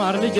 ተማር ልጄ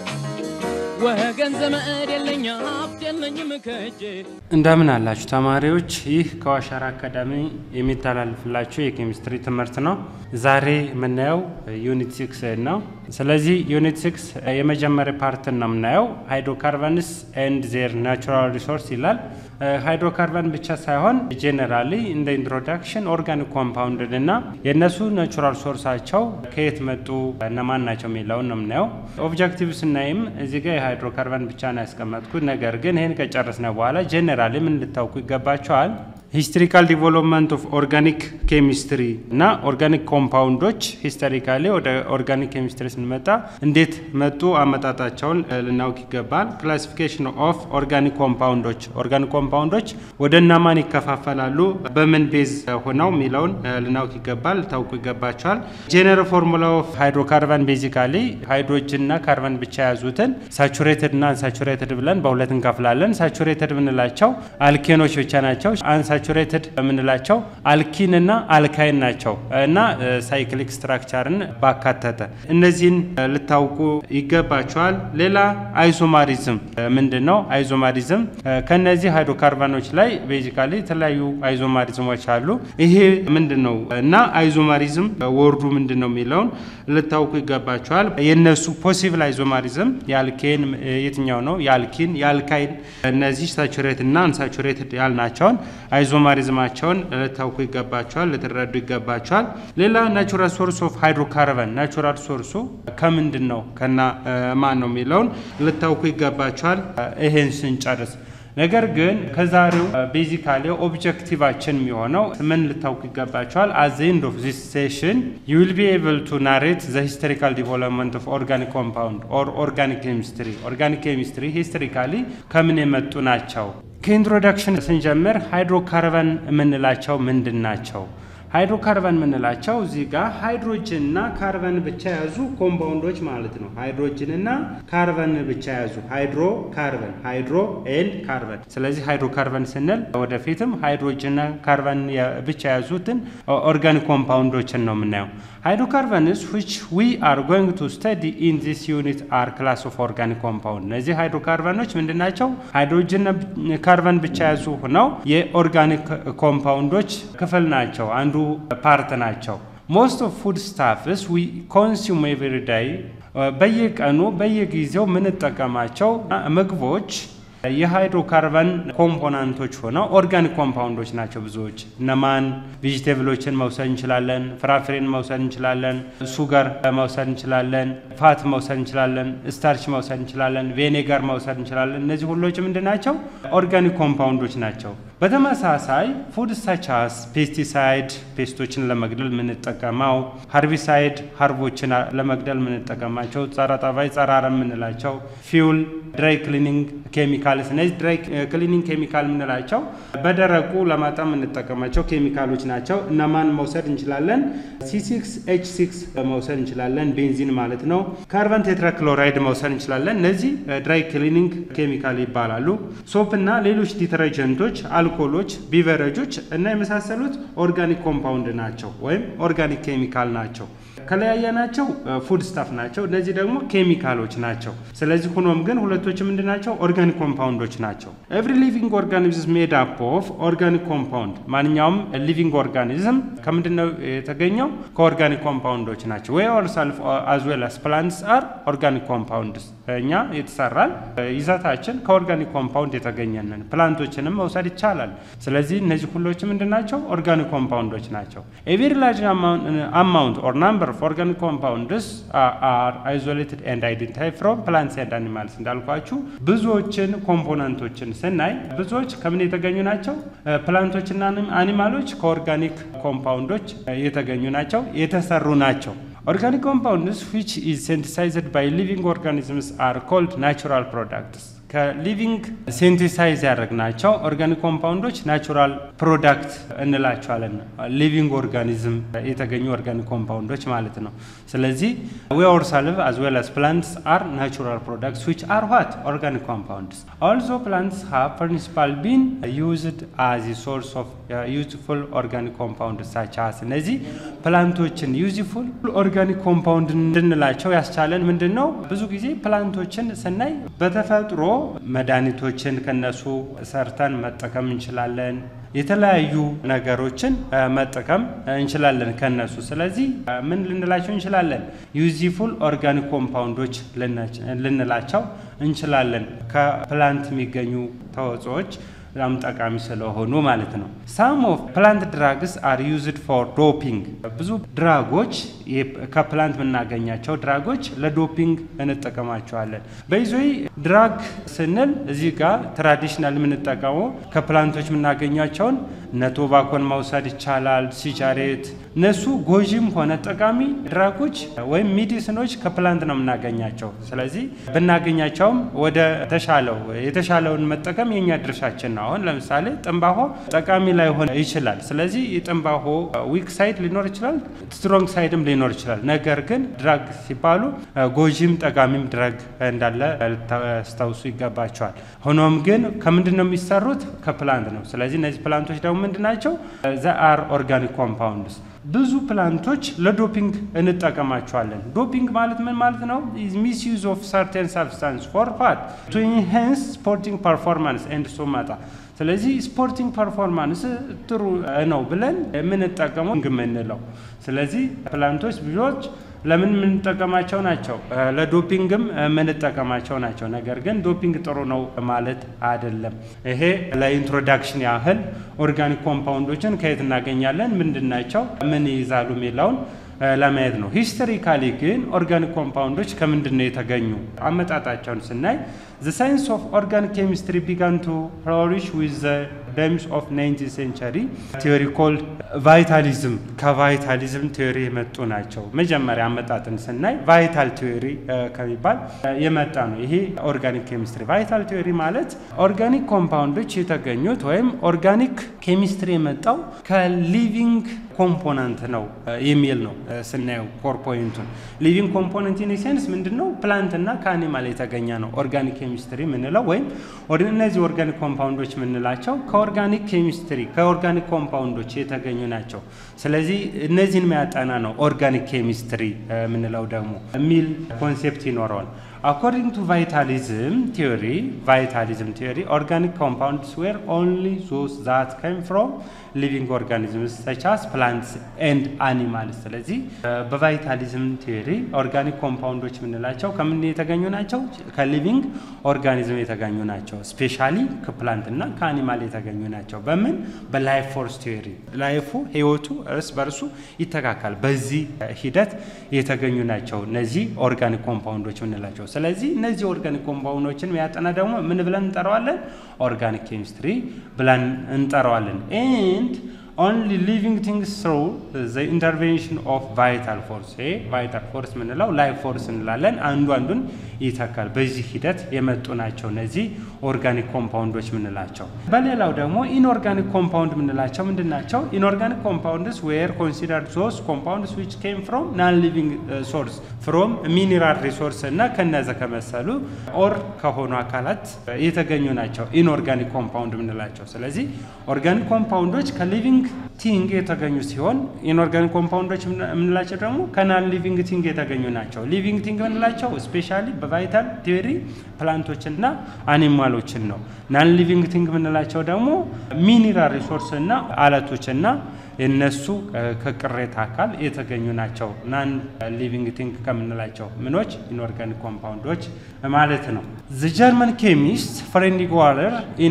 ወገን ዘመድ የለኝ ሀብት የለኝም ከእጄ እንደምን አላችሁ ተማሪዎች? ይህ ከዋሻራ አካዳሚ የሚተላልፍላችሁ የኬሚስትሪ ትምህርት ነው። ዛሬ የምናየው ዩኒት ሲክስ ነው። ስለዚህ ዩኒት ሲክስ የመጀመሪያ ፓርትን ነው የምናየው። ሃይድሮካርበንስ ኤንድ ዜር ናቹራል ሪሶርስ ይላል። ሃይድሮካርበን ብቻ ሳይሆን ጄኔራሊ እንደ ኢንትሮዳክሽን ኦርጋኒክ ኮምፓውንድን እና የእነሱ ናቹራል ሶርሳቸው ከየት መጡ እነማን ናቸው የሚለውን ነው የምናየው። ኦብጀክቲቭ ስናይም እዚህ ጋር የሃይድሮካርበን ብቻ ነው ያስቀመጥኩት። ነገር ግን ይህን ከጨረስነ በኋላ ጄኔራሊ ምን ልታውቁ ይገባቸዋል። ሂስቶሪካል ዲቨሎፕመንት ኦፍ ኦርጋኒክ ኬሚስትሪ እና ኦርጋኒክ ኮምፓውንዶች ሂስቶሪካሊ ወደ ኦርጋኒክ ኬሚስትሪ ስንመጣ እንዴት መጡ አመጣጣቸውን ልናውቅ ይገባል። ክላሲፊኬሽን ኦፍ ኦርጋኒክ ኮምፓውንዶች ኦርጋኒክ ኮምፓውንዶች ወደ እነማን ይከፋፈላሉ፣ በምን ቤዝ ሆነው የሚለውን ልናውቅ ይገባል፣ ልታውቁ ይገባቸዋል። ጄኔራል ፎርሙላ ኦፍ ሃይድሮካርበን ቤዚካሊ ሃይድሮጅን እና ካርበን ብቻ የያዙትን ሳቹሬትድ እና አንሳቹሬትድ ብለን በሁለት እንከፍላለን። ሳቹሬትድ የምንላቸው አልኬኖች ብቻ ናቸው። አንሳቹሬትድ የምንላቸው አልኪን እና አልካይን ናቸው እና ሳይክሊክ ስትራክቸርን ባካተተ እነዚህን ልታውቁ ይገባቸዋል። ሌላ አይዞማሪዝም ምንድን ነው? አይዞማሪዝም ከነዚህ ሃይድሮካርበኖች ላይ ቤዚካሊ የተለያዩ አይዞማሪዝሞች አሉ። ይሄ ምንድን ነው እና አይዞማሪዝም ወርዱ ምንድን ነው የሚለውን ልታውቁ ይገባቸዋል። የነሱ ፖሲብል አይዞማሪዝም የአልኬን የትኛው ነው? የአልኪን የአልካይን እነዚህ ሳቹሬት እና አንሳቹሬትድ ያልናቸውን አይዞማሪዝማቸውን ልታውቁ ይገባቸዋል፣ ልትረዱ ይገባቸዋል። ሌላ ናቹራል ሶርስ ኦፍ ሃይድሮካርበን ናቹራል ሶርሱ ከምንድን ነው ከና ማን ነው የሚለውን ልታውቁ ይገባቸዋል። ይሄን ስንጨርስ ነገር ግን ከዛሬው ቤዚካሊ ኦብጀክቲቫችን የሚሆነው ምን ልታውቁ ይገባቸዋል። አት ዘ ኤንድ ኦፍ ዚስ ሴሽን ዩ ዊል ቢ ኤብል ቱ ናሬት ዘ ሂስቶሪካል ዲቨሎፕመንት ኦፍ ኦርጋኒክ ኮምፓውንድ ኦር ኦርጋኒክ ኬሚስትሪ። ኦርጋኒክ ኬሚስትሪ ሂስቶሪካሊ ከምን የመጡ ናቸው? ከኢንትሮዳክሽን ስንጀምር ሃይድሮካርበን የምንላቸው ምንድን ናቸው? ሃይድሮካርበን የምንላቸው እዚህ ጋር ሃይድሮጅን እና ካርበን ብቻ የያዙ ኮምፓውንዶች ማለት ነው። ሃይድሮጅን እና ካርበን ብቻ የያዙ ሃይድሮ ካርበን፣ ሃይድሮ ኤንድ ካርበን። ስለዚህ ሃይድሮካርበን ስንል ወደፊትም ሃይድሮጅን እና ካርበን ብቻ የያዙትን ኦርጋኒክ ኮምፓውንዶችን ነው የምናየው። ሃይድሮካርበንስ ዊች ዊ አር ጎይንግ ቱ ስተዲ ኢን ዚስ ዩኒት አር ክላስ ኦፍ ኦርጋኒክ ኮምፓውንድ። እነዚህ ሃይድሮካርበኖች ምንድን ናቸው? ሃይድሮጅን ካርበን ብቻ የያዙ ሆነው የኦርጋኒክ ኮምፓውንዶች ክፍል ናቸው። አንዱ ፓርት ናቸው። ሞስት ኦፍ ፉድ ስታፍስ ዊ ኮንሱም ኤቭሪ ዳይ በየቀኑ በየጊዜው የምንጠቀማቸው ምግቦች የሃይድሮካርበን ኮምፖናንቶች ሆነው ኦርጋኒክ ኮምፓውንዶች ናቸው። ብዙዎች እነማን ቬጂቴብሎችን መውሰድ እንችላለን፣ ፍራፍሬን መውሰድ እንችላለን፣ ሱገር መውሰድ እንችላለን፣ ፋት መውሰድ እንችላለን፣ ስታርች መውሰድ እንችላለን፣ ቬኔጋር መውሰድ እንችላለን። እነዚህ ሁሎች ምንድን ናቸው? ኦርጋኒክ ኮምፓውንዶች ናቸው። በተመሳሳይ ፉድ ሳቻስ ፔስቲሳይድ ፔስቶችን ለመግደል የምንጠቀመው፣ ሃርቢሳይድ ሃርቦችን ለመግደል የምንጠቀማቸው፣ ጸረ ተባይ ጸረ አረም የምንላቸው፣ ፊውል ድራይ ክሊኒንግ ኬሚካልስ እነዚህ ድራይ ክሊኒንግ ኬሚካል የምንላቸው በደረቁ ለማጠብ የምንጠቀማቸው ኬሚካሎች ናቸው። እነማን መውሰድ እንችላለን? ሲ6 ኤች ሲክስ መውሰድ እንችላለን፣ ቤንዚን ማለት ነው። ካርበን ቴትራክሎራይድ መውሰድ እንችላለን። እነዚህ ድራይ ክሊኒንግ ኬሚካል ይባላሉ። ሶፕ እና ሌሎች ዲተረጀንቶች፣ አልኮሎች፣ ቢቨረጆች እና የመሳሰሉት ኦርጋኒክ ኮምፓውንድ ናቸው ወይም ኦርጋኒክ ኬሚካል ናቸው። ከለያየናቸው ፉድ ስታፍ ናቸው። እነዚህ ደግሞ ኬሚካሎች ናቸው። ስለዚህ ሆኖም ግን ሁለቶች ምንድን ናቸው? ኦርጋኒክ ኮምፓውንዶች ናቸው። ኤቭሪ ሊቪንግ ኦርጋኒዝም ሜድ አፕ ኦፍ ኦርጋኒክ ኮምፓውንድ። ማንኛውም ሊቪንግ ኦርጋኒዝም ከምንድን ነው የተገኘው? ከኦርጋኒክ ኮምፓውንዶች ናቸው። ወይ ኦርሰልፍ አዝ ዌል አስ ፕላንትስ አር ኦርጋኒክ ኮምፓውንድስ። እኛ የተሰራን ይዘታችን ከኦርጋኒክ ኮምፓውንድ የተገኘንን ፕላንቶችንም መውሰድ ይቻላል። ስለዚህ እነዚህ ሁሎች ምንድን ናቸው? ኦርጋኒክ ኮምፓውንዶች ናቸው። ኤቨሪ ላርጅ አማውንት ኦር ናምበር ኦፍ ኦርጋኒክ ኮምፓውንድስ አር አይዞሌትድ ኤንድ አይደንቲፋይ ፍሮም ፕላንትስ ኤንድ አኒማልስ። እንዳልኳችሁ ብዙዎችን ኮምፖነንቶችን ስናይ ብዙዎች ከምን የተገኙ ናቸው? ፕላንቶችና አኒማሎች ከኦርጋኒክ ኮምፓውንዶች የተገኙ ናቸው፣ የተሰሩ ናቸው። ኦርጋኒክ ኮምፓውንድስ ዊች ኢዝ ሲንተሳይዝድ ባይ ሊቪንግ ኦርጋኒዝምስ አር ኮልድ ናቹራል ፕሮዳክትስ ከሊቪንግ ሴንቴሳይዝ ያደረግናቸው ኦርጋኒክ ኮምፓውንዶች ናቹራል ፕሮዳክት እንላቸዋለን። ሊቪንግ ኦርጋኒዝም የተገኙ ኦርጋኒክ ኮምፓውንዶች ማለት ነው። ስለዚህ ዊ ኦርሰልቭ አዝ ዌል አስ ፕላንትስ አር ናቹራል ፕሮዳክትስ ዊች አር ዋት ኦርጋኒክ ኮምፓውንድስ ኦልሶ ፕላንትስ ሃቭ ፕሪንሲፓል ቢን ዩዝድ አዝ ሶርስ ኦፍ ዩዝፉል ኦርጋኒክ ኮምፓውንድ ሳቻስ እነዚህ ፕላንቶችን ዩዝፉል ኦርጋኒክ ኮምፓውንድ እንድንላቸው ያስቻለን ምንድን ነው? ብዙ ጊዜ ፕላንቶችን ስናይ በተፈጥሮ መድኃኒቶችን ከነሱ ሰርተን መጠቀም እንችላለን። የተለያዩ ነገሮችን መጠቀም እንችላለን ከነሱ። ስለዚህ ምን ልንላቸው እንችላለን? ዩዚፉል ኦርጋኒክ ኮምፓውንዶች ልንላቸው እንችላለን። ከፕላንት የሚገኙ ተዋጽኦዎች በጣም ጠቃሚ ስለሆኑ ማለት ነው። ሳም ኦፍ ፕላንት ድራግስ አር ዩዝድ ፎር ዶፒንግ። ብዙ ድራጎች ከፕላንት የምናገኛቸው ድራጎች ለዶፒንግ እንጠቀማቸዋለን። በይዞይ ድራግ ስንል እዚህ ጋር ትራዲሽናል የምንጠቀመው ከፕላንቶች የምናገኛቸውን እነ ቶባኮን መውሰድ ይቻላል፣ ሲጃሬት። እነሱ ጎጂም ሆነ ጠቃሚ ድራጎች ወይም ሚዲስኖች ከፕላንት ነው የምናገኛቸው። ስለዚህ ብናገኛቸውም ወደ ተሻለው የተሻለውን መጠቀም የኛ ድርሻችን ነው። አሁን ለምሳሌ ጥንባሆ ጠቃሚ ላይሆን ይችላል። ስለዚህ የጥንባሆ ዊክ ሳይድ ሊኖር ይችላል፣ ስትሮንግ ሳይድም ሊኖር ይችላል። ነገር ግን ድራግ ሲባሉ ጎጂም ጠቃሚም ድራግ እንዳለ ልታስታውሱ ይገባቸዋል። ሆኖም ግን ከምንድን ነው የሚሰሩት? ከፕላንት ነው። ስለዚህ እነዚህ ፕላንቶች ደግሞ ምንድን ናቸው? ዘ አር ኦርጋኒክ ኮምፓውንድስ ብዙ ፕላንቶች ለዶፒንግ እንጠቀማቸዋለን። ዶፒንግ ማለት ምን ማለት ነው? ሚስ ዩዝ ኦፍ ሰርቴን ሰብስታንስ ፎር ፋት ቱ ኢንሃንስ ስፖርቲንግ ፐርፎርማንስ ኤንድ ሶማታ ስለዚህ ስፖርቲንግ ፐርፎርማንስ ጥሩ ነው ብለን የምንጠቀመው የምንለው ስለዚህ ፕላንቶች ብዙዎች ለምን የምንጠቀማቸው ናቸው? ለዶፒንግም የምንጠቀማቸው ናቸው። ነገር ግን ዶፒንግ ጥሩ ነው ማለት አይደለም። ይሄ ለኢንትሮዳክሽን ያህል ኦርጋኒክ ኮምፓውንዶችን ከየት እናገኛለን፣ ምንድን ናቸው፣ ምን ይይዛሉ የሚለውን ለማየት ነው። ሂስቶሪካሊ ግን ኦርጋኒክ ኮምፓውንዶች ከምንድን ነው የተገኙ? አመጣጣቸውን ስናይ ዘ ሳይንስ ኦፍ ኦርጋኒክ ኬሚስትሪ ቢጋን ቱ ፍሎሪሽ ዊዝ ዘ ደምስ ኦፍ ናይንቲን ሴንቸሪ ቲዮሪ ኮልድ ቫይታሊዝም ከቫይታሊዝም ቲዮሪ የመጡ ናቸው። መጀመሪያ አመጣጥን ስናይ ቫይታል ቲዮሪ ከሚባል የመጣ ነው። ይሄ ኦርጋኒክ ኬሚስትሪ ቫይታል ቲዮሪ ማለት ኦርጋኒክ ኮምፓውንዶች የተገኙት ወይም ኦርጋኒክ ኬሚስትሪ የመጣው ከሊቪንግ ኮምፖነንት ነው የሚል ነው ስናየው ኮር ፖይንቱን ሊቪንግ ኮምፖነንት ኢን ሴንስ ምንድን ነው ፕላንትና ከአኒማል የተገኘ ነው ኦርጋኒክ ኬሚስትሪ የምንለው ወይም እነዚህ ኦርጋኒክ ኮምፓውንዶች የምንላቸው ከኦርጋኒክ ኬሚስትሪ ከኦርጋኒክ ኮምፓውንዶች የተገኙ ናቸው። ስለዚህ እነዚህን የሚያጠና ነው ኦርጋኒክ ኬሚስትሪ የምንለው ደግሞ የሚል ኮንሴፕት ይኖረዋል። አኮርዲንግ ቱ ቫይታሊዝም ቲዮሪ ቫይታሊዝም ቲዮሪ ኦርጋኒክ ኮምፓውንድስ ዌር ኦንሊ ዞስ ዛት ካም ፍሮም ሊቪንግ ኦርጋኒዝምስ ሰቻስ ፕላንትስ ኤንድ አኒማልስ። ስለዚህ በቫይታሊዝም ቲዮሪ ኦርጋኒክ ኮምፓውንዶች የምንላቸው ከምን የተገኙ ናቸው? ከሊቪንግ ኦርጋኒዝም የተገኙ ናቸው። ስፔሻሊ ከፕላንት እና ከአኒማል የተገኙ ናቸው። በምን በላይፍ ፎርስ ቲዮሪ ላይፉ ህይወቱ እርስ በርሱ ይተካካል። በዚህ ሂደት የተገኙ ናቸው እነዚህ ኦርጋኒክ ኮምፓውንዶች የምንላቸው። ስለዚህ እነዚህ ኦርጋኒክ ኮምፓውንዶችን የሚያጠና ደግሞ ምን ብለን እንጠራዋለን? ኦርጋኒክ ኬሚስትሪ ብለን እንጠራዋለን። ኤንድ ኦንሊ ሊቪንግ ቲንግስ ትሩ ዘ ኢንተርቬንሽን ኦፍ ቫይታል ፎርስ። ይሄ ቫይታል ፎርስ የምንለው ላይፍ ፎርስ እንላለን። አንዱ አንዱን ይተካል። በዚህ ሂደት የመጡ ናቸው እነዚህ ኦርጋኒክ ኮምፓውንዶች የምንላቸው። በሌላው ደግሞ ኢንኦርጋኒክ ኮምፓውንድ የምንላቸው ምንድን ናቸው? ኢንኦርጋኒክ ኮምፓውንድስ ዌር ኮንሲደርድ ዞስ ኮምፓውንድስ ዊች ኬም ፍሮም ናን ሊቪንግ ሶርስ ፍሮም ሚኒራል ሪሶርስ እና ከነዘ ከመሰሉ ኦር ከሆኑ አካላት የተገኙ ናቸው ኢንኦርጋኒክ ኮምፓውንድ የምንላቸው። ስለዚህ ኦርጋኒክ ኮምፓውንዶች ከሊቪንግ ቲንግ የተገኙ ሲሆን ኢንኦርጋኒክ ኮምፓውንዶች የምንላቸው ደግሞ ከናን ሊቪንግ ቲንግ የተገኙ ናቸው። ሊቪንግ ቲንግ የምንላቸው ስፔሻሊ በቫይታል ቲዮሪ ፕላንቶችና አኒማሎችን ነው። ናን ሊቪንግ ቲንግ የምንላቸው ደግሞ ሚኒራል ሪሶርስ እና አለቶችና የነሱ ከቅሬታ አካል የተገኙ ናቸው። ናን ሊቪንግ ቲንግ ከምንላቸው ምኖች ኢንኦርጋኒክ ኮምፓውንዶች ማለት ነው። ዘ ጀርመን ኬሚስት ፍሬድሪክ ዋለር ኢን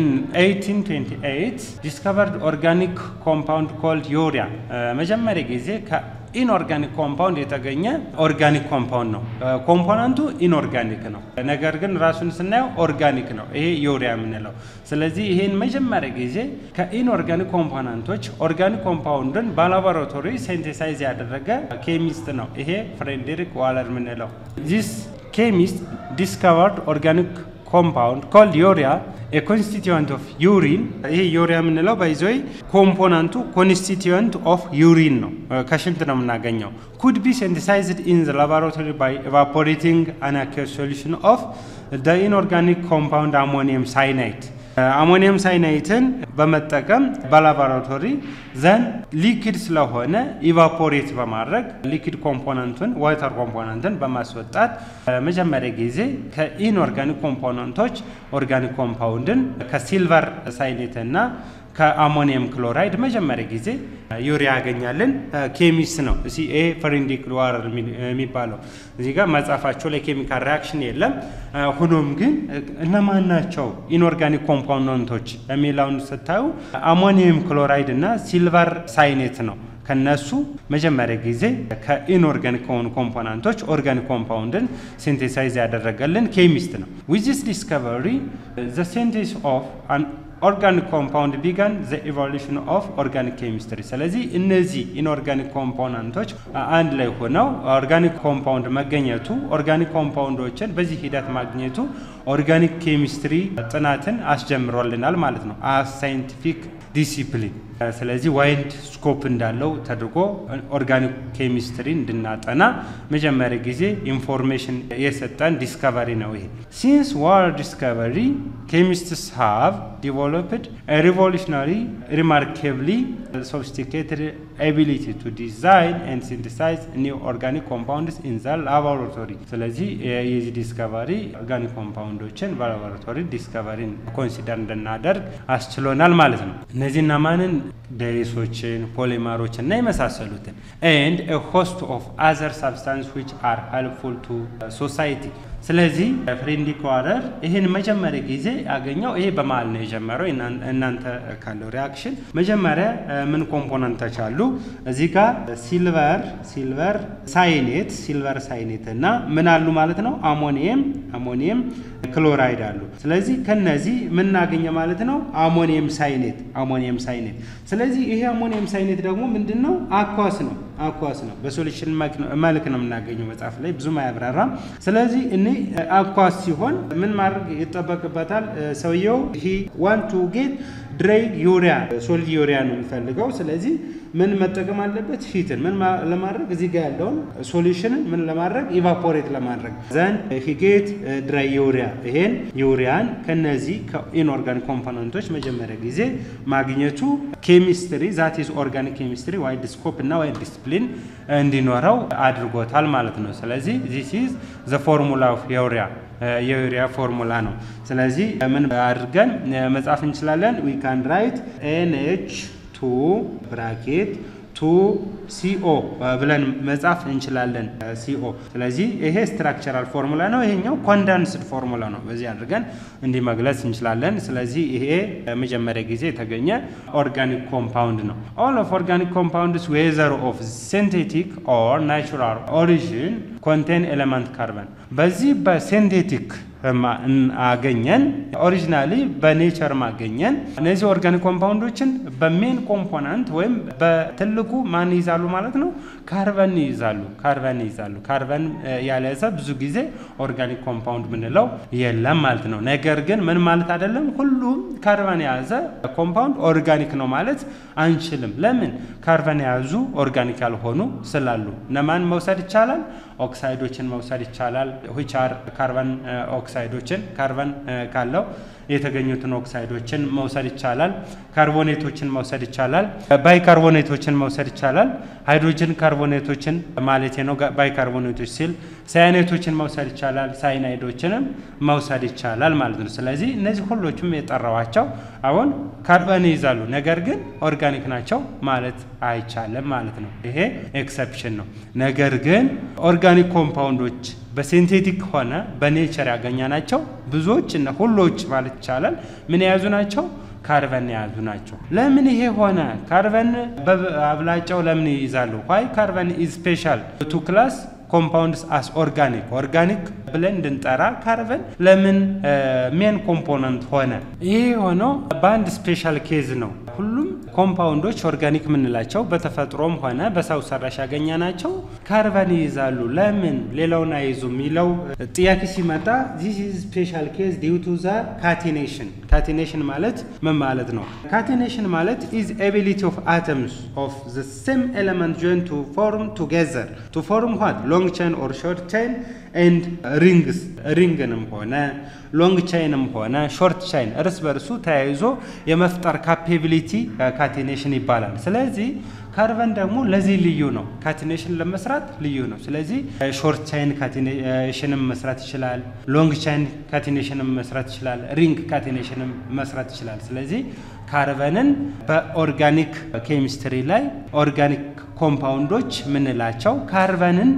1828 ዲስከቨርድ ኦርጋኒክ ኮምፓውንድ ኮልድ ዩሪያ መጀመሪያ ጊዜ ኢንኦርጋኒክ ኮምፓውንድ የተገኘ ኦርጋኒክ ኮምፓውንድ ነው። ኮምፖነንቱ ኢንኦርጋኒክ ነው፣ ነገር ግን ራሱን ስናየው ኦርጋኒክ ነው። ይሄ ዩሪያ የምንለው ስለዚህ ይሄን መጀመሪያ ጊዜ ከኢንኦርጋኒክ ኮምፖነንቶች ኦርጋኒክ ኮምፓውንድን በላቦራቶሪ ሴንቴሳይዝ ያደረገ ኬሚስት ነው። ይሄ ፍሬድሪክ ዋለር የምንለው ዚስ ኬሚስት ዲስከቨርድ ኦርጋኒክ ኮምፓውንድ ኮልድ ዩሪያ ኤ ኮንስቲትዩንት ኦፍ ዩሪን። ይሄ ዩሪያ የምንለው ባይዘይ ኮምፖነንቱ ኮንስቲትዩንት ኦፍ ዩሪን ነው፣ ከሽንት ነው የምናገኘው። ኩድ ቢ ሴንቲሳይዝድ ኢን ዘ ላቦራቶሪ ባይ ኤቫፖሬቲንግ አን አኪየስ ሶሉሽን ኦፍ ዘ ኢንኦርጋኒክ ኮምፓውንድ አሞኒየም ሳይናይድ አሞኒየም ሳይናይትን በመጠቀም በላቦራቶሪ ዘን ሊኪድ ስለሆነ ኢቫፖሬት በማድረግ ሊኪድ ኮምፖነንቱን ዋተር ኮምፖነንትን በማስወጣት መጀመሪያ ጊዜ ከኢንኦርጋኒክ ኮምፖነንቶች ኦርጋኒክ ኮምፓውንድን ከሲልቨር ሳይኔት እና ከአሞኒየም ክሎራይድ መጀመሪያ ጊዜ ዩሪያ ያገኛልን ኬሚስት ነው። እዚ ይሄ ፍሬንዲክ ዋረር የሚባለው እዚህ ጋር መጽሐፋቸው ላይ ኬሚካል ሪያክሽን የለም። ሆኖም ግን እነማን ናቸው ኢንኦርጋኒክ ኮምፖነንቶች የሚለውን ስታዩ አሞኒየም ክሎራይድ እና ሲልቨር ሳይኔት ነው። ከነሱ መጀመሪያ ጊዜ ከኢንኦርጋኒክ ከሆኑ ኮምፖናንቶች ኦርጋኒክ ኮምፓውንድን ሲንቴሳይዝ ያደረገልን ኬሚስት ነው። ዊዝ ዲስከቨሪ ዘ ሲንቴሲስ ኦፍ ኦርጋኒክ ኮምፓውንድ ቢጋን ዘ ኢቮሉሽን ኦፍ ኦርጋኒክ ኬሚስትሪ። ስለዚህ እነዚህ ኢንኦርጋኒክ ኮምፖናንቶች አንድ ላይ ሆነው ኦርጋኒክ ኮምፓውንድ መገኘቱ ኦርጋኒክ ኮምፓውንዶችን በዚህ ሂደት ማግኘቱ ኦርጋኒክ ኬሚስትሪ ጥናትን አስጀምሮልናል ማለት ነው አስ ሳይንቲፊክ ዲሲፕሊን። ስለዚህ ዋይድ ስኮፕ እንዳለው ተደርጎ ኦርጋኒክ ኬሚስትሪ እንድናጠና መጀመሪያ ጊዜ ኢንፎርሜሽን የሰጠን ዲስከቨሪ ነው ይሄ። ሲንስ ዋር ዲስከቨሪ ኬሚስትስ ሃቭ ዲቨሎፕድ ሪቮሉሽናሪ ሪማርኬብሊ ሶፊስቲኬትድ ኤቢሊቲ ቱ ዲዛይን ኤንድ ሲንቲሳይዝ ኒው ኦርጋኒክ ኮምፓውንድስ ኢን ዘ ላቦራቶሪ። ስለዚህ የዚህ ዲስከቨሪ ኦርጋኒክ ኮምፓውንዶችን በላቦራቶሪ ዲስከቨሪን ኮንሲደር እንድናደርግ አስችሎናል ማለት ነው። እነዚህና ማንን ዳይሶችን፣ ፖሊመሮችን እና የመሳሰሉትን ኤንድ ሆስት ኦፍ አዘር ሳብስታንስ ዊች አር ሄልፕፉል ቱ ሶሳይቲ ስለዚህ ፍሬንዲክ ዋረር ይህን መጀመሪያ ጊዜ ያገኘው ይሄ በመሀል ነው የጀመረው። እናንተ ካለው ሪያክሽን መጀመሪያ ምን ኮምፖነንቶች አሉ እዚህ ጋር ሲልቨር ሲልቨር ሳይኔት ሲልቨር ሳይኔት እና ምን አሉ ማለት ነው አሞኒየም አሞኒየም ክሎራይድ አሉ። ስለዚህ ከነዚህ ምናገኘ ማለት ነው አሞኒየም ሳይኔት አሞኒየም ሳይኔት። ስለዚህ ይሄ አሞኒየም ሳይኔት ደግሞ ምንድን ነው አኳስ ነው አኳስ ነው። በሶሉሽን መልክ ነው የምናገኘው መጽሐፍ ላይ ብዙም አያብራራም። ስለዚህ እኔ አኳስ ሲሆን ምን ማድረግ ይጠበቅበታል ሰውየው ሂ ዋን ቱ ጌት ድራይ ዩሪያ ሶሊድ ዩሪያ ነው የሚፈልገው። ስለዚህ ምን መጠቀም አለበት? ሂትን ምን ለማድረግ እዚህ ጋር ያለውን ሶሉሽንን ምን ለማድረግ ኢቫፖሬት ለማድረግ ዘን ሂጌት ድራይ ዩሪያ ይሄን ዩሪያን ከነዚህ ከኢንኦርጋኒክ ኮምፖነንቶች መጀመሪያ ጊዜ ማግኘቱ ኬሚስትሪ ዛት ኢዝ ኦርጋኒክ ኬሚስትሪ ዋይድ ስኮፕ እና ዋይድ ዲስፕሊን እንዲኖረው አድርጎታል ማለት ነው። ስለዚህ ዚስ ኢዝ ዘ ፎርሙላ ኦፍ ዩሪያ የዩሪያ ፎርሙላ ነው። ስለዚህ ምን አድርገን መጻፍ እንችላለን? ዊ ካን ራይት ኤንኤች ቱ ብራኬት ቱ ሲኦ ብለን መጻፍ እንችላለን። ሲኦ ስለዚህ ይሄ ስትራክቸራል ፎርሙላ ነው። ይሄኛው ኮንደንስድ ፎርሙላ ነው። በዚህ አድርገን እንዲህ መግለጽ እንችላለን። ስለዚህ ይሄ መጀመሪያ ጊዜ የተገኘ ኦርጋኒክ ኮምፓውንድ ነው። ኦል ኦፍ ኦርጋኒክ ኮምፓውንድስ ዌዘር ኦፍ ሲንቴቲክ ኦር ናቹራል ኦሪጂን ኮንቴን ኤሌመንት ካርበን በዚህ በሲንቴቲክ አገኘን ኦሪጂናሊ በኔቸር ማገኘን እነዚህ ኦርጋኒክ ኮምፓውንዶችን በሜን ኮምፖናንት ወይም በትልቁ ማን ይይዛሉ ማለት ነው? ካርበን ይይዛሉ። ካርበን ይይዛሉ። ካርበን ያልያዘ ብዙ ጊዜ ኦርጋኒክ ኮምፓውንድ ምንለው የለም ማለት ነው። ነገር ግን ምን ማለት አይደለም፣ ሁሉም ካርበን የያዘ ኮምፓውንድ ኦርጋኒክ ነው ማለት አንችልም። ለምን? ካርበን የያዙ ኦርጋኒክ ያልሆኑ ስላሉ። እነማን መውሰድ ይቻላል? ኦክሳይዶችን መውሰድ ይቻላል። ዊች አር ካርበን ኦክሳይዶችን ካርበን ካለው የተገኙትን ኦክሳይዶችን መውሰድ ይቻላል። ካርቦኔቶችን መውሰድ ይቻላል። ባይካርቦኔቶችን መውሰድ ይቻላል። ሃይድሮጅን ካርቦኔቶችን ማለት ነው። ባይካርቦኔቶች ሲል ሳያኔቶችን መውሰድ ይቻላል። ሳይናይዶችንም መውሰድ ይቻላል ማለት ነው። ስለዚህ እነዚህ ሁሎቹም የጠራዋቸው አሁን ካርበን ይይዛሉ፣ ነገር ግን ኦርጋኒክ ናቸው ማለት አይቻልም ማለት ነው። ይሄ ኤክሰፕሽን ነው። ነገር ግን ኦርጋኒክ ኮምፓውንዶች በሲንቴቲክ ሆነ በኔቸር ያገኘናቸው ብዙዎች እና ሁሎች ማለት ይቻላል ምን የያዙ ናቸው? ካርበን የያዙ ናቸው። ለምን ይሄ ሆነ? ካርበን በአብላጫው ለምን ይይዛሉ? ዋይ ካርበን ኢዝ ስፔሻል ቱ ክላስ ኮምፓውንድስ አስ ኦርጋኒክ ኦርጋኒክ ብለን እንድንጠራ ካርበን ለምን ሜን ኮምፖነንት ሆነ? ይሄ የሆነው በአንድ ስፔሻል ኬዝ ነው። ሁሉም ኮምፓውንዶች ኦርጋኒክ የምንላቸው በተፈጥሮም ሆነ በሰው ሰራሽ ያገኘናቸው ካርበን ይይዛሉ። ለምን ሌላውን አይዙ የሚለው ጥያቄ ሲመጣ ዚስ ኢዝ ስፔሻል ኬዝ ዲው ቱ ዘ ካቲኔሽን። ካቲኔሽን ማለት ምን ማለት ነው? ካቲኔሽን ማለት ኢዝ ኤቢሊቲ ኦፍ አተምስ ኦፍ ዘ ሴም ኤሌመንት ጆይን ቱ ፎርም ቱጌዘር ቱ ፎርም ዋት ሎንግ ቼን ኦር ሾርት ቼን ኤንድ ሪንግስ ሪንግንም ሆነ ሎንግ ቻይንም ሆነ ሾርት ቻይን እርስ በርሱ ተያይዞ የመፍጠር ካፔቢሊቲ ካቲኔሽን ይባላል። ስለዚህ ካርበን ደግሞ ለዚህ ልዩ ነው። ካቲኔሽን ለመስራት ልዩ ነው። ስለዚህ ሾርት ቻይን ካቲኔሽንም መስራት ይችላል። ሎንግ ቻይን ካቲኔሽንም መስራት ይችላል። ሪንግ ካቲኔሽንም መስራት ይችላል። ስለዚህ ካርበንን በኦርጋኒክ ኬሚስትሪ ላይ ኦርጋኒክ ኮምፓውንዶች ምንላቸው ካርበንን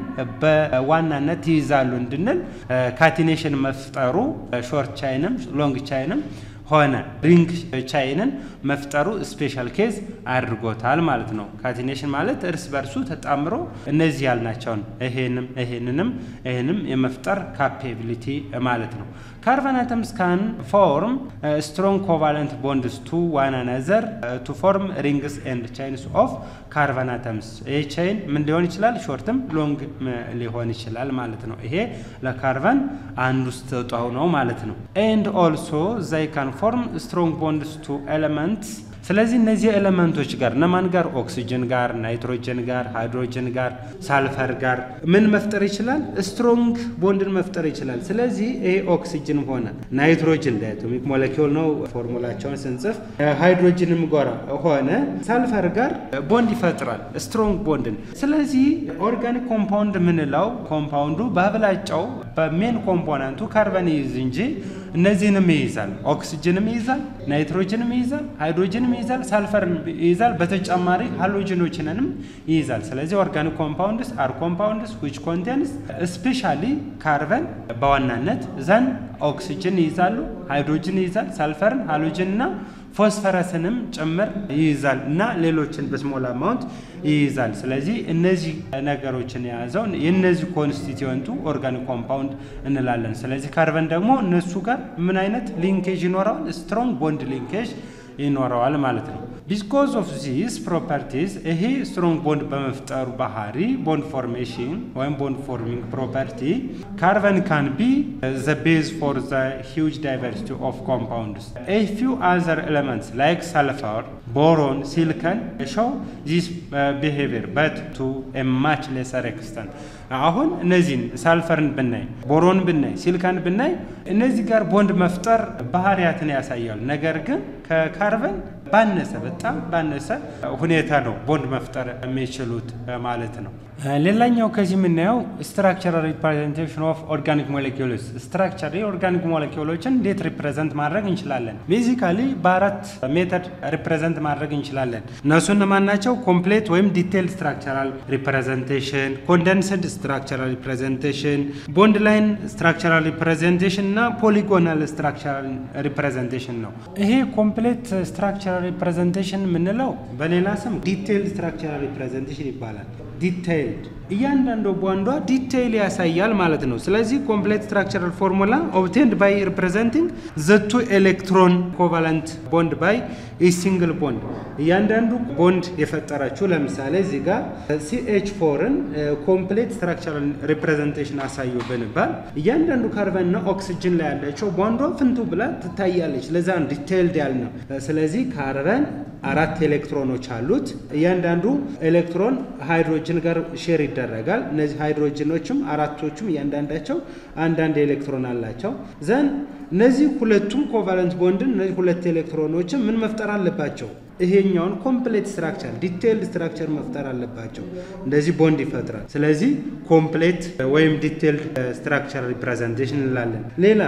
በዋናነት ይይዛሉ እንድንል ካቲኔሽን መፍጠሩ ሾርት ቻይንም ሎንግ ቻይንም ሆነ ሪንግ ቻይንን መፍጠሩ ስፔሻል ኬዝ አድርጎታል ማለት ነው። ካቲኔሽን ማለት እርስ በርሱ ተጣምሮ እነዚህ ያልናቸውን ይሄንም ይሄንንም ይሄንም የመፍጠር ካፔቢሊቲ ማለት ነው። ካርበን አተምስ ካን ፎርም ስትሮንግ ኮቫለንት ቦንድስ ቱ ዋን አናዘር ቱ ፎርም ሪንግስ ኤንድ ቻይንስ ኦፍ ካርበን አተምስ። ይህ ቻይን ምን ሊሆን ይችላል? ሾርትም ሎንግ ሊሆን ይችላል ማለት ነው። ይሄ ለካርበን አንዱ ስጦታው ነው ማለት ነው። ኤንድ ኦልሶ ዘይ ካን ፎርም ስትሮንግ ቦንድስ ቱ ኤሌመንትስ ስለዚህ እነዚህ ኤሌመንቶች ጋር እነማን ጋር ኦክሲጅን ጋር ናይትሮጅን ጋር ሃይድሮጅን ጋር ሳልፈር ጋር ምን መፍጠር ይችላል? ስትሮንግ ቦንድን መፍጠር ይችላል። ስለዚህ ይሄ ኦክሲጅን ሆነ ናይትሮጅን ዳያቶሚክ ሞለኪውል ነው ፎርሙላቸውን ስንጽፍ፣ ሃይድሮጅንም ጋር ሆነ ሳልፈር ጋር ቦንድ ይፈጥራል ስትሮንግ ቦንድን። ስለዚህ ኦርጋኒክ ኮምፓውንድ የምንለው ኮምፓውንዱ በአብላጫው በሜን ኮምፖነንቱ ካርበን ይይዝ እንጂ እነዚህንም ይይዛል። ኦክሲጅንም ይይዛል፣ ናይትሮጅንም ይይዛል፣ ሃይድሮጅንም ይይዛል፣ ሳልፈርን ይይዛል። በተጨማሪ ሃሎጅኖችንንም ይይዛል። ስለዚህ ኦርጋኒክ ኮምፓውንድስ አር ኮምፓውንድስ ዊች ኮንቴንስ ስፔሻሊ ካርበን በዋናነት ዘን ኦክሲጅን ይይዛሉ፣ ሃይድሮጅን ይይዛል፣ ሳልፈርን፣ ሃሎጅን እና ፎስፈረስንም ጭምር ይይዛል እና ሌሎችን በስሞል አማውንት ይይዛል። ስለዚህ እነዚህ ነገሮችን የያዘው የእነዚህ ኮንስቲትዌንቱ ኦርጋኒክ ኮምፓውንድ እንላለን። ስለዚህ ካርበን ደግሞ እነሱ ጋር ምን አይነት ሊንኬጅ ይኖረዋል? ስትሮንግ ቦንድ ሊንኬጅ ይኖረዋል ማለት ነው። ቢኮዝ ኦፍ ዚስ ፕሮፐርቲዝ ይሄ ስትሮንግ ቦንድ በመፍጠሩ ባህሪ ቦንድ ፎርሜሽን ወይም ቦንድ ፎርሚንግ ፕሮፐርቲ ካርበን ካን ቢ ዘ ቤዝ ፎር ዘ ሂውጅ ዳይቨርሲቲ ኦፍ ኮምፓውንድስ ኤ ፊው አዘር ኤሌመንትስ ላይክ ሰልፈር ቦሮን ሲሊከን ሾው ዚስ ቢሄቪየር በት ቱ ኤ ማች ሌሰር ኤክስተንት አሁን እነዚህን ሳልፈርን ብናይ ቦሮን ብናይ ሲሊካን ብናይ እነዚህ ጋር ቦንድ መፍጠር ባህሪያትን ያሳያሉ። ነገር ግን ከካርበን ባነሰ በጣም ባነሰ ሁኔታ ነው ቦንድ መፍጠር የሚችሉት ማለት ነው። ሌላኛው ከዚህ የምናየው ስትራክቸራል ሪፕሬዘንቴሽን ኦፍ ኦርጋኒክ ሞሌኪውልስ ስትራክቸር የኦርጋኒክ ሞሌኪውሎችን እንዴት ሪፕሬዘንት ማድረግ እንችላለን? ቤዚካሊ በአራት ሜተድ ሪፕሬዘንት ማድረግ እንችላለን። እነሱ እነማን ናቸው? ኮምፕሌት ወይም ዲቴይልድ ስትራክቸራል ሪፕሬዘንቴሽን፣ ኮንደንስድ ስትራክቸራል ሪፕሬዘንቴሽን፣ ቦንድ ላይን ስትራክቸራል ሪፕሬዘንቴሽን እና ፖሊጎናል ስትራክቸራል ሪፕሬዘንቴሽን ነው። ይሄ ኮምፕሌት ስትራክቸራል ሪፕሬዘንቴሽን የምንለው በሌላ ስም ዲቴይልድ ስትራክቸራል ሪፕሬዘንቴሽን ይባላል። ዲቴይልድ እያንዳንዱ ቦንዷ ዲቴይል ያሳያል ማለት ነው። ስለዚህ ኮምፕሌት ስትራክቸራል ፎርሙላ ኦብቴንድ ባይ ሪፕሬዘንቲንግ ዘቱ ኤሌክትሮን ኮቫለንት ቦንድ ባይ ሲንግል ቦንድ እያንዳንዱ ቦንድ የፈጠረችው ለምሳሌ እዚህ ጋር ሲኤች ፎርን ኮምፕሌት ስትራክቸራል ሪፕሬዘንቴሽን አሳዩ ብንባል እያንዳንዱ ካርበንና ኦክሲጅን ላይ ያለችው ቦንዷ ፍንቱ ብላ ትታያለች። ለዛ ዲቴይልድ ያልነው። ስለዚህ ካርበን አራት ኤሌክትሮኖች አሉት። እያንዳንዱ ኤሌክትሮን ሃይድሮጅን ጋር ሼር ይደረጋል። እነዚህ ሃይድሮጅኖችም አራቶቹም እያንዳንዳቸው አንዳንድ ኤሌክትሮን አላቸው። ዘን እነዚህ ሁለቱም ኮቫለንት ቦንድን እነዚህ ሁለት ኤሌክትሮኖችን ምን መፍጠር አለባቸው? ይሄኛውን ኮምፕሌት ስትራክቸር ዲቴይልድ ስትራክቸር መፍጠር አለባቸው። እንደዚህ ቦንድ ይፈጥራል። ስለዚህ ኮምፕሌት ወይም ዲቴይልድ ስትራክቸር ሪፕሬዘንቴሽን እንላለን። ሌላ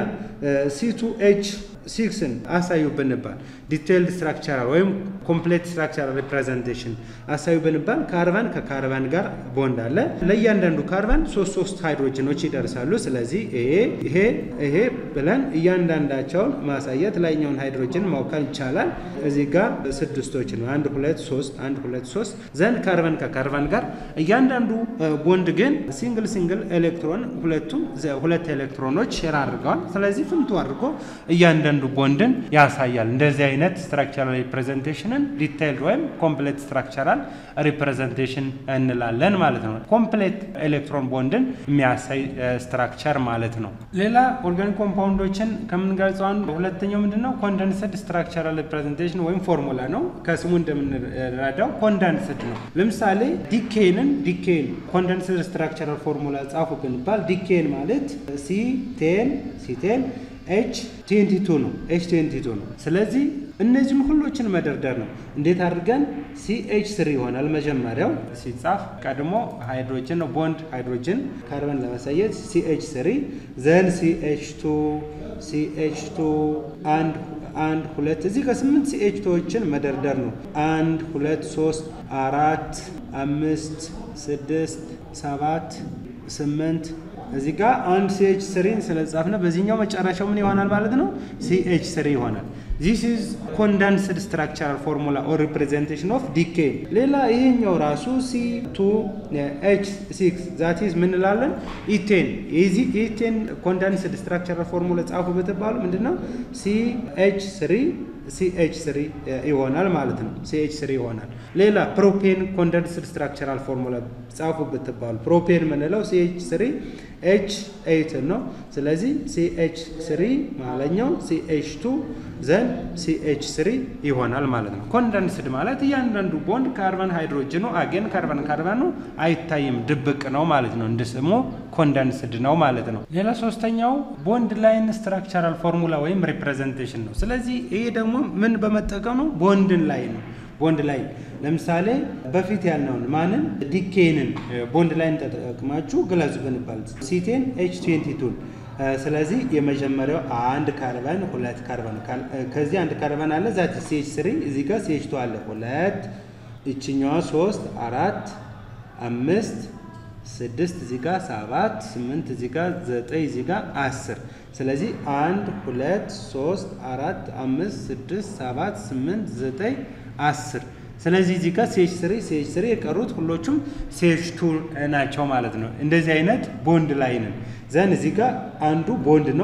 ሲቱ ኤች ሲክስን አሳዩ ብንባል ዲቴይልድ ስትራክቸራል ወይም ኮምፕሌት ስትራክቸራል ሪፕሬዘንቴሽን አሳዩ ብንባል ካርበን ከካርበን ጋር ቦንድ አለ። ለእያንዳንዱ ካርበን ሶስት ሶስት ሃይድሮጅኖች ይደርሳሉ። ስለዚህ ይሄ ይሄ ይሄ ብለን እያንዳንዳቸውን ማሳየት ላይኛውን ሃይድሮጅን ማውካል ይቻላል። እዚህ ጋር ስድስቶች ነው። አንድ ሁለት ሶስት አንድ ሁለት ሶስት ዘንድ ካርበን ከካርበን ጋር እያንዳንዱ ቦንድ ግን ሲንግል ሲንግል ኤሌክትሮን ሁለቱም ሁለት ኤሌክትሮኖች ሼር አድርገዋል። ስለዚህ ፍንቱ አድርጎ እያንዳንዱ ቦንድን ያሳያል። እንደዚህ አይነት ስትራክቸራል ሪፕሬዘንቴሽንን ዲታይልድ ወይም ኮምፕሌት ስትራክቸራል ሪፕሬዘንቴሽን እንላለን ማለት ነው። ኮምፕሌት ኤሌክትሮን ቦንድን የሚያሳይ ስትራክቸር ማለት ነው። ሌላ ኦርጋኒክ ኮምፓውንዶችን ከምንገልጸው አንዱ ሁለተኛው ምንድን ነው? ኮንደንስድ ስትራክቸራል ሪፕሬዘንቴሽን ወይም ፎርሙላ ነው። ከስሙ እንደምንረዳው ኮንደንስድ ነው። ለምሳሌ ዲኬንን ዲኬን ኮንደንስድ ስትራክቸራል ፎርሙላ ጻፉ ብንባል ዲኬን ማለት ሲ ቴን ሲ ቴን ኤች ቴንቲ ቱ ነው። ኤች ቴንቲ ቱ ነው። ስለዚህ እነዚህን ሁሎችን መደርደር ነው። እንዴት አድርገን ሲኤች ስሪ ይሆናል። መጀመሪያው ሲጻፍ ቀድሞ ሃይድሮጅን ነው ቦንድ ሃይድሮጅን ካርበን ለማሳየት ሲኤች ስሪ ዘን ሲኤች ቱ ሲኤች ቱ አንድ አንድ ሁለት እዚህ ከስምንት ሲኤች ቶዎችን መደርደር ነው። አንድ ሁለት ሶስት አራት አምስት ስድስት ሰባት ስምንት እዚህ ጋር አንድ ሲኤች ስሪን ስለጻፍነ በዚህኛው መጨረሻው ምን ይሆናል ማለት ነው? ሲኤች ስሪ ይሆናል። ዚስ ኢዝ ኮንደንስድ ስትራክቸራል ፎርሙላ ኦር ሪፕሬዘንቴሽን ኦፍ ዲኬ። ሌላ ይሄኛው ራሱ ሲ ቱ ኤች ሲክስ ዛት ኢዝ ምን እንላለን? ኢቴን የዚህ ኢቴን ኮንደንስድ ስትራክቸራል ፎርሙላ ጻፉ ብትባሉ ምንድነው? ሲ ኤች ስሪ ሲኤች ስሪ ይሆናል ማለት ነው። ሲኤች ስሪ ይሆናል። ሌላ ፕሮፔን ኮንደንስድ ስትራክቸራል ፎርሙላ ጻፉ ብትባሉ ፕሮፔን የምንለው ሲኤች ስሪ ኤች ኤይት ነው። ስለዚህ ሲኤች ስሪ ማለኛው ሲኤች ቱ ዘን ሲኤች ስሪ ይሆናል ማለት ነው። ኮንደንስድ ማለት እያንዳንዱ ቦንድ ካርበን ሃይድሮጅኑ አጌን ካርበን ካርበኑ አይታይም ድብቅ ነው ማለት ነው። እንደ ስሙ ኮንደንስድ ነው ማለት ነው። ሌላ ሶስተኛው ቦንድ ላይን ስትራክቸራል ፎርሙላ ወይም ሪፕሬዘንቴሽን ነው። ስለዚህ ይሄ ደግሞ ምን በመጠቀም ነው? ቦንድን ላይ ነው ቦንድ ላይ ለምሳሌ በፊት ያልነውን ማንን ዲኬንን ቦንድ ላይን ተጠቅማችሁ ግለጹ ብንባል ሲቴን ኤች ትዌንቲ ቱን ስለዚህ የመጀመሪያው አንድ ካርበን ሁለት ካርበን ከዚህ አንድ ካርበን አለ ዛት ሲኤች ስሪ እዚህ ጋር ሲኤች ቱ አለ ሁለት ይችኛዋ ሶስት አራት አምስት ስድስት እዚህ ጋር ሰባት ስምንት እዚህ ጋር ዘጠኝ እዚህ ጋር አስር ስለዚህ አንድ ሁለት ሶስት አራት አምስት ስድስት ሰባት ስምንት ዘጠኝ አስር ስለዚህ እዚህ ጋር ሴች ስሪ ሴች ስሪ የቀሩት ሁሎቹም ሴች ቱ ናቸው ማለት ነው። እንደዚህ አይነት ቦንድ ላይ ነን ዘን እዚህ ጋር አንዱ ቦንድ ነው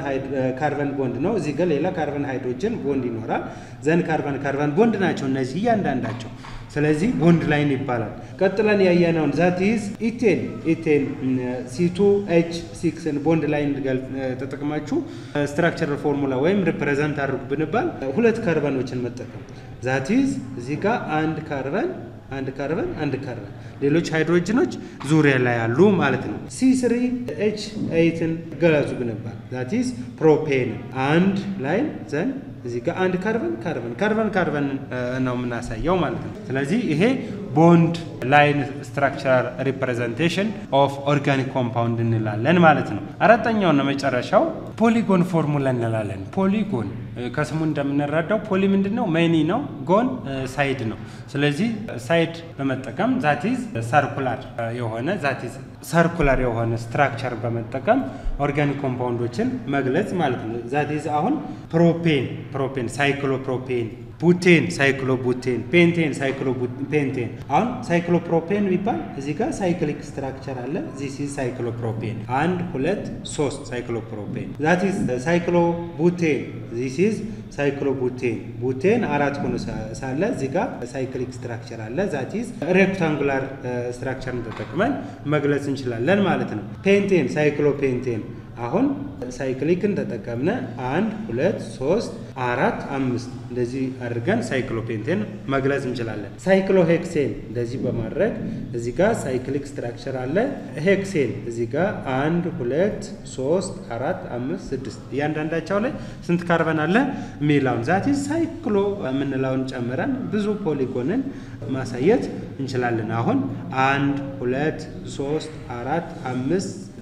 ካርበን ቦንድ ነው። እዚህ ጋር ሌላ ካርበን ሃይድሮጅን ቦንድ ይኖራል። ዘን ካርበን ካርበን ቦንድ ናቸው እነዚህ እያንዳንዳቸው። ስለዚህ ቦንድ ላይን ይባላል። ቀጥለን ያየነውን ዛት ኢዝ ኢቴን ኢቴን ሲቱ ኤች ሲክስን ቦንድ ላይን ተጠቅማችሁ ስትራክቸራል ፎርሙላ ወይም ሪፕሬዘንት አድርጉ ብንባል ሁለት ካርበኖችን መጠቀም ዛት ኢዝ እዚህ ጋር አንድ ካርበን አንድ ካርበን አንድ ካርበን ሌሎች ሃይድሮጅኖች ዙሪያ ላይ ያሉ ማለት ነው። ሲ ስሪ ኤች ኤይትን ገለጹ ብንባል ዛት ኢዝ ፕሮፔን አንድ ላይ ዘን እዚህ ጋር አንድ ካርበን ካርበን ካርበን ካርበን ነው የምናሳየው ማለት ነው። ስለዚህ ይሄ ቦንድ ላይን ስትራክቸራል ሪፕሬዘንቴሽን ኦፍ ኦርጋኒክ ኮምፓውንድ እንላለን ማለት ነው። አራተኛውና መጨረሻው ፖሊጎን ፎርሙላ እንላለን። ፖሊጎን ከስሙ እንደምንረዳው ፖሊ ምንድን ነው? ሜኒ ነው። ጎን ሳይድ ነው። ስለዚህ ሳይድ በመጠቀም ዛቲዝ ሰርኩላር የሆነ ዛቲዝ ሰርኩላር የሆነ ስትራክቸር በመጠቀም ኦርጋኒክ ኮምፓውንዶችን መግለጽ ማለት ነው። ዛቲዝ አሁን ፕሮፔን ፕሮፔን ሳይክሎፕሮፔን ቡቴን ሳይክሎ ቡቴን ፔንቴን ሳይክሎ ፔንቴን አሁን ሳይክሎ ፕሮፔን ቢባል እዚህ ጋር ሳይክሊክ ስትራክቸር አለ። ዚስ ኢዝ ሳይክሎ ፕሮፔን አንድ ሁለት ሶስት ሳይክሎ ፕሮፔን ዛት ኢዝ ሳይክሎ ቡቴን ዚስ ኢዝ ሳይክሎ ቡቴን ቡቴን አራት ሆኖ ሳለ እዚህ ጋር ሳይክሊክ ስትራክቸር አለ። ዛት ኢዝ ሬክታንጉላር ስትራክቸርን ተጠቅመን መግለጽ እንችላለን ማለት ነው። ፔንቴን ሳይክሎ ፔንቴን አሁን ሳይክሊክን ተጠቀምነ አንድ ሁለት ሶስት አራት አምስት እንደዚህ አድርገን ሳይክሎፔንቴን መግለጽ እንችላለን። ሳይክሎ ሄክሴን እንደዚህ በማድረግ እዚህ ጋር ሳይክሊክ ስትራክቸር አለ። ሄክሴን እዚህ ጋር አንድ ሁለት ሶስት አራት አምስት ስድስት እያንዳንዳቸው ላይ ስንት ካርበን አለ የሚለውን ዛቲ ሳይክሎ የምንለውን ጨምረን ብዙ ፖሊጎንን ማሳየት እንችላለን። አሁን አንድ ሁለት ሶስት አራት አምስት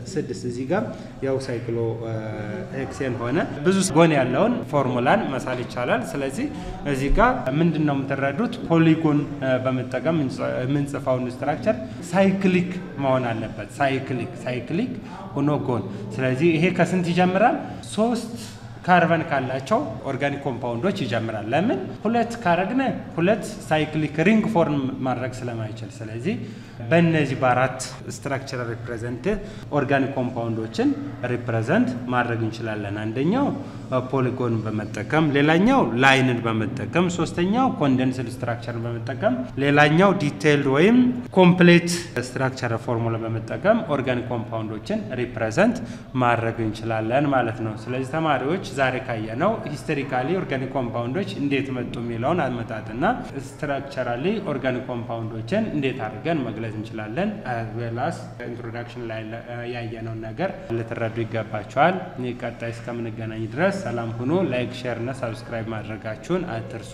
ስድስት እዚህ ጋር ያው ሳይክሎ ሄክሴን ሆነ ብዙ ጎን ያለውን ፎርሙላን መሳል ይቻላል። ስለዚህ እዚህ ጋር ምንድን ነው የምትረዱት? ፖሊጎን በመጠቀም የምንጽፈውን ስትራክቸር ሳይክሊክ መሆን አለበት። ሳይክሊክ ሳይክሊክ ሆኖ ጎን። ስለዚህ ይሄ ከስንት ይጀምራል? ሶስት ካርበን ካላቸው ኦርጋኒክ ኮምፓውንዶች ይጀምራል። ለምን ሁለት ካረግነ ሁለት ሳይክሊክ ሪንግ ፎርም ማድረግ ስለማይችል፣ ስለዚህ በእነዚህ በአራት ስትራክቸር ሪፕሬዘንት ኦርጋኒክ ኮምፓውንዶችን ሪፕሬዘንት ማድረግ እንችላለን። አንደኛው ፖሊጎን በመጠቀም ሌላኛው ላይንን በመጠቀም ሶስተኛው ኮንደንስድ ስትራክቸርን በመጠቀም ሌላኛው ዲቴይልድ ወይም ኮምፕሌት ስትራክቸር ፎርሙላ በመጠቀም ኦርጋኒክ ኮምፓውንዶችን ሪፕሬዘንት ማድረግ እንችላለን ማለት ነው። ስለዚህ ተማሪዎች ዛሬ ካየነው ሂስቶሪካሊ ኦርጋኒክ ኮምፓውንዶች እንዴት መጡ የሚለውን አመጣጥና ስትራክቸራሊ ኦርጋኒክ ኮምፓውንዶችን እንዴት አድርገን መግለጽ እንችላለን ዌላስ ኢንትሮዳክሽን ላይ ያየነውን ነገር ልትረዱ ይገባቸዋል። ቀጣይ እስከምንገናኝ ድረስ ሰላም ሁኑ። ላይክ፣ ሼር እና ሳብስክራይብ ማድረጋችሁን አትርሱ።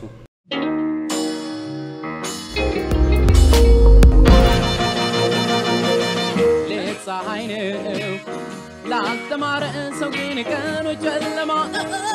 ሌት ፀሐይ ነው ላልተማረ ሰው ግን ቀኑ ጨለማ